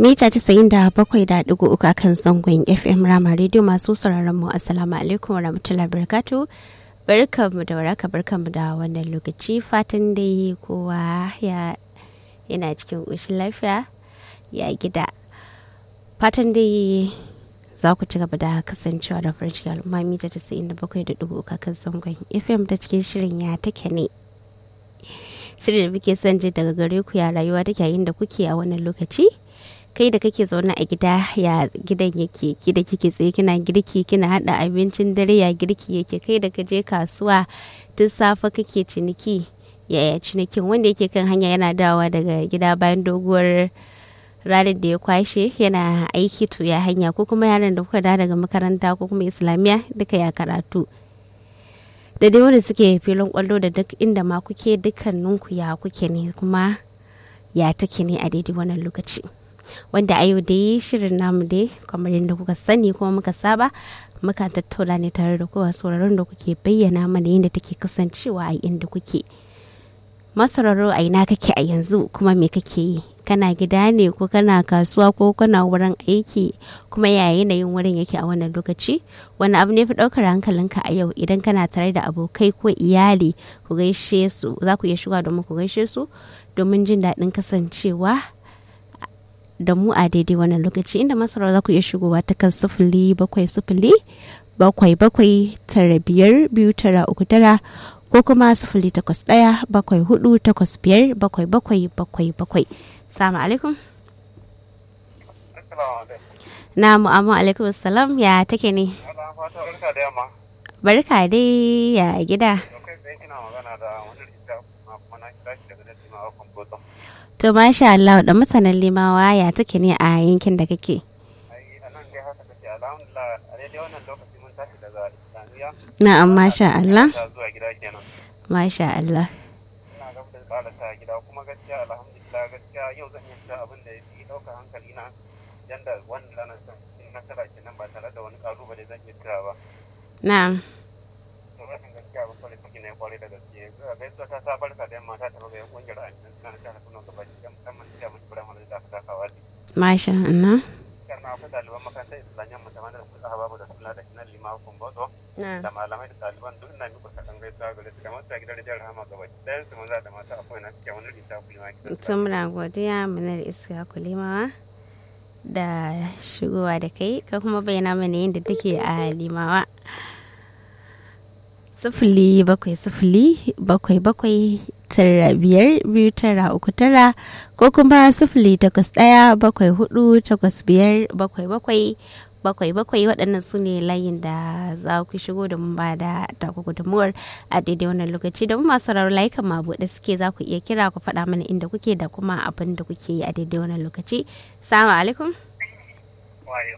mita casa'in da bakwai da ɗigo uku akan zangon fm rama rediyo masu sauraron mu assalamu alaikum warahmatullahi wabarakatuh barkanmu da waraka barkanmu da wannan lokaci fatan dai kowa ya yana cikin ƙoshin lafiya ya gida fatan dai za ku ci gaba da kasancewa da farin ciki al'umma mita casa'in da bakwai da ɗigo uku akan zangon fm ta cikin shirin ya take ne shirin da muke son ji daga gare ku ya rayuwa take yayin da kuke a wannan lokaci kai da kake zaune a gida ya gidan yake ki da kike tsaye kina girki kina hada abincin dare ya girki yake kai da kaje kasuwa tun safe kake ciniki yaya cinikin wanda yake kan hanya yana dawowa daga gida bayan doguwar ranar da ya kwashe yana aiki to ya hanya ko kuma yaran da kuka da daga makaranta ko kuma islamiyya duka ya karatu da dai wanda suke filin kwallo da duk inda ma kuke dukkaninku ya kuke ne kuma ya take ne a daidai wannan lokaci wanda a yau dai shirin namu dai kamar yadda kuka sani kuma muka saba muka tattauna ne tare da kowa sauraron da kuke bayyana mana yadda take kasancewa a inda kuke masararo a ina kake a yanzu kuma me kake yi kana gida ne ko kana kasuwa ko kana wurin aiki kuma ya yanayin wurin yake a wannan lokaci wani abu ne fi ɗaukar hankalinka a yau idan kana tare da abokai ko iyali ku gaishe su za ku iya shiga domin ku gaishe su domin jin daɗin kasancewa da mu a daidai wannan lokaci inda masarar za ku iya shigowa ta kan sifili bakwai sifili bakwai bakwai tara biyar biyu tara uku tara ko kuma sifili takwas ɗaya bakwai hudu takwas biyar bakwai bakwai bakwai bakwai salamu alaikum na mu'amu alaikum salam ya take ne barka dai ya gida to masha Allah da mutanen limawa ya take ne a yankin da kake na'am masha Allah masha Allah ina gab da ƙarasa gida kuma gaskiya alhamdulillah gaskiya yau zan iya cewa abin da ya fi ɗauka hankali na yanda wannan ranar in nasara kenan ba tare da wani ƙalubale zan iya cewa ba na'am to rashin gaskiya ba kwarai ciki ne kwarai da gaske gaisuwa ta sa barka da yamma ta taɓa ga yan ƙungiyar aminan suna na jihar Kano gaba ɗaya musamman cikin mun firamare da aka takawa ne masha Allah sannan akwai ɗaliban makarantar islamiyyar musamman da su hababu da suna da kinan limawa kumboto da malamai da ɗaliban duk ina miƙa kaɗan gaisuwa gare su da masu a gidan rijiyar rahama gaba ɗayan su maza da mata akwai na cikin wani rita kulima tun muna godiya munar iska kulimawa da shigowa da kai ka kuma bayyana mana yadda take a limawa sifili bakwai sifili bakwai bakwai tara biyar biyu tara uku tara ko kuma sifili takwas ɗaya bakwai hudu takwas biyar bakwai bakwai bakwai bakwai waɗannan su ne layin da za ku shigo da mun ba da taku gudunmuwar a daidai wannan lokaci da masu sauraro layukan ma buɗe suke za ku iya kira ku faɗa mana inda kuke da kuma abin da kuke yi a daidai wannan lokaci salamu alaikum